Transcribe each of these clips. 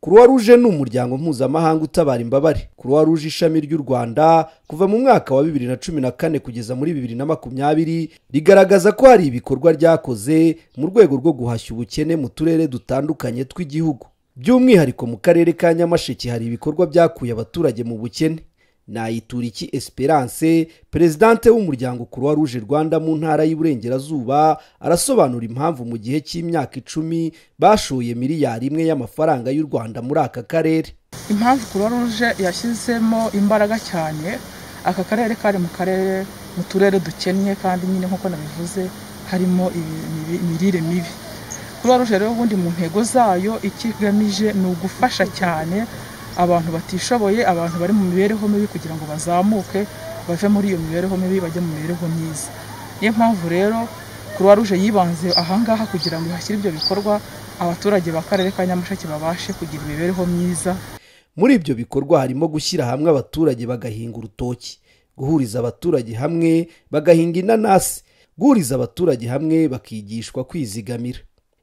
croix rouge ni umuryango mpuzamahanga utabara imbabare croix rouge ishami ry'u rwanda kuva mu mwaka wa bibiri na cumi na kane kugeza muri bibiri na makumyabiri rigaragaza ko hari ibikorwa ryakoze mu rwego rwo guhashya ubukene mu turere dutandukanye tw'igihugu by'umwihariko mu karere ka nyamasheke hari ibikorwa byakuye abaturage mu bukene nayituriki esperance perezidante w'umuryango croix rouge rwanda mu ntara y'uburengerazuba arasobanura impamvu mu gihe cy'imyaka icumi bashoye miliyari imwe y'amafaranga y'u rwanda muri aka karere impamvu croix rouge yashyizemo imbaraga cyane aka karere kari mu karere mu turere dukennye kandi nyine nk'uko nabivuze harimo imirire mibi croix rouge rero ubundi mu ntego zayo icyo igamije ni ugufasha cyane abantu batishoboye abantu bari mu mibereho mibi kugira ngo bazamuke bave muri iyo mibereho mibi bajye mu mibereho myiza niyo mpamvu rero croix rouge yibanze ahangaha kugira ngo hashyire ibyo bikorwa abaturage b'akarere ka nyamasheke babashe kugira imibereho myiza muri ibyo bikorwa harimo gushyira hamwe abaturage bagahinga urutoki guhuriza abaturage hamwe bagahinga inanasi guhuriza abaturage hamwe bakigishwa kwizigamira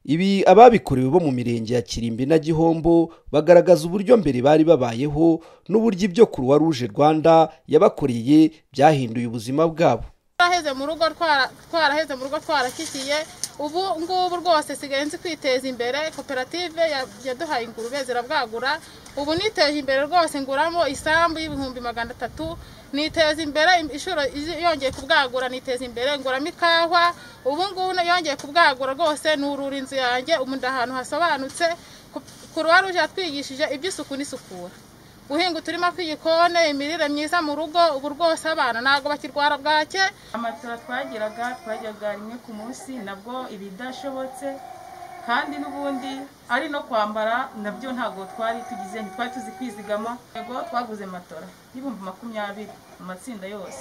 ibi ababikorewe bo mu mirenge ya kirimbi na gihombo bagaragaza uburyo mbere bari babayeho n'uburyo ibyo croix rouge rwanda yabakoreye byahinduye ubuzima bwabo twaraheze mu rugo twaraheze mu rugo twarakikiye ubu ngubu rwose nsigaye nzi kwiteza imbere koperative yaduhaye ingurube zirabwagura ubu niteje imbere rwose nguramo isambu y'ibihumbi magana atatu niteza imbere inshuro yongeye kubwagura niteza imbere nguramo ikawa ubu ngubu yongeye kubwagura rwose nurura inzu yanjye ubu ahantu hasobanutse kuruwa ruje yatwigishije iby'isuku n'isukura guhinga uturima tw'igikoni imirire myiza mu rugo ubu rwose abana ntabwo bakirwara bwake amatora twagiraga twajyaga rimwe ku munsi nabwo ibidashobotse kandi n'ubundi ari no kwambara nabyo ntabwo twari tugize ntitwari tuzi kwizigama yego twaguze matora y'ibihumbi makumyabiri mu matsinda yose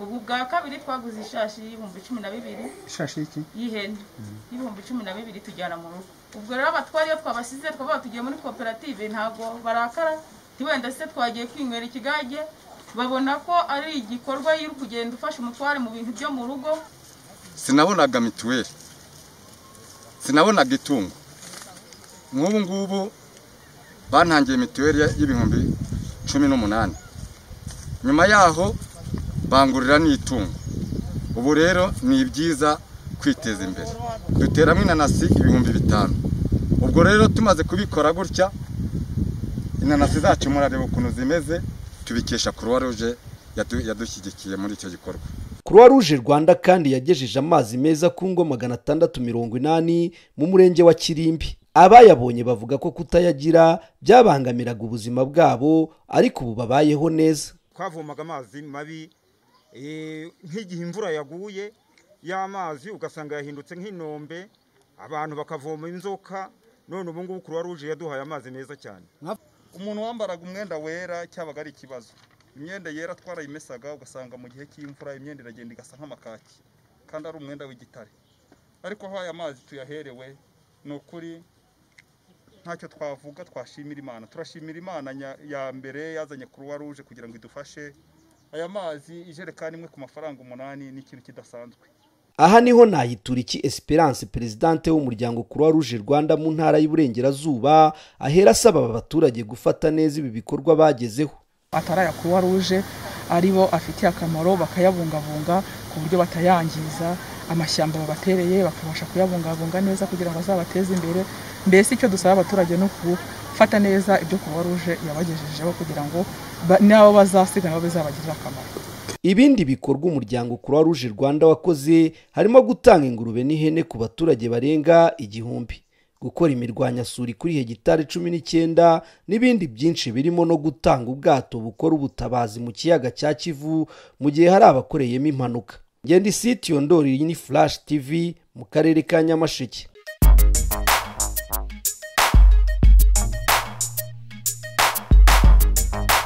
ubu bwa kabiri twaguze ishashi y'ibihumbi cumi na bibiri ishashi y'iki y'ihene y'ibihumbi cumi na bibiri tujyana mu rugo ubwo rero abatwari iyo twabasize twavuga tugiye muri koperative ntabwo barakara wenda se twagiye kwinywera ikigage babona ko ari igikorwa yo kugenda ufasha umutware mu bintu byo mu rugo sinabonaga mituweli sinabonaga itungo nk'ubu ngubu bantangiye mituweli y'ibihumbi cumi n'umunani nyuma yaho bangurira n'itungo ubu rero ni byiza kwiteza imbere duteramo inanasi ibihumbi bitanu ubwo rero tumaze kubikora gutya inanasi zacu murareba ukuntu zimeze tubikesha croix rouge yadushyigikiye muri icyo gikorwa croix rouge rwanda kandi yagejeje amazi meza ku ngo magana atandatu mirongo inani mu murenge wa kirimbi abayabonye bavuga ko kutayagira byabangamiraga ubuzima bwabo ariko ubu babayeho neza twavomaga amazi mabi nk'igihe imvura yaguye y'amazi ugasanga yahindutse nk'inombe abantu bakavoma inzoka none ubu ngubu croix rouge yaduhaye amazi meza cyane umuntu wambaraga umwenda wera cyabaga ari ikibazo imyenda yera twarayimesaga ugasanga mu gihe cy'imvura imyenda iragenda igasa nk'amakaki kandi ari umwenda w'igitare ariko aho aya mazi tuyaherewe ni ukuri ntacyo twavuga twashimira imana turashimira imana ya mbere yazanye croix rouge kugira ngo idufashe aya mazi ijerekani imwe ku mafaranga umunani ni ikintu kidasanzwe aha niho nayituriki esperance perezidante w'umuryango croix rouge rwanda mu ntara y'uburengerazuba ahera asaba aba baturage gufata neza ibi bikorwa bagezeho atari aya croix rouge aribo afitiye akamaro bakayabungabunga ku buryo batayangiza amashyamba babatereye bakabasha kuyabungabunga neza kugira ngo azabateze imbere mbese icyo dusaba abaturage ni ukufata neza ibyo croix rouge yabagejejeho kugira ngo nabo bazasigana nabo bizabagirire akamaro ibindi bikorwa umuryango croix rouge rwanda wakoze harimo gutanga ingurube n'ihene ku baturage barenga igihumbi gukora imirwanyasuri kuri hegitari cumi n'icyenda n'ibindi byinshi birimo no gutanga ubwato bukora ubutabazi mu kiyaga cya kivu mu gihe hari abakoreyemo impanuka ngenda isi tiyondori ni flash tv mu karere ka nyamasheke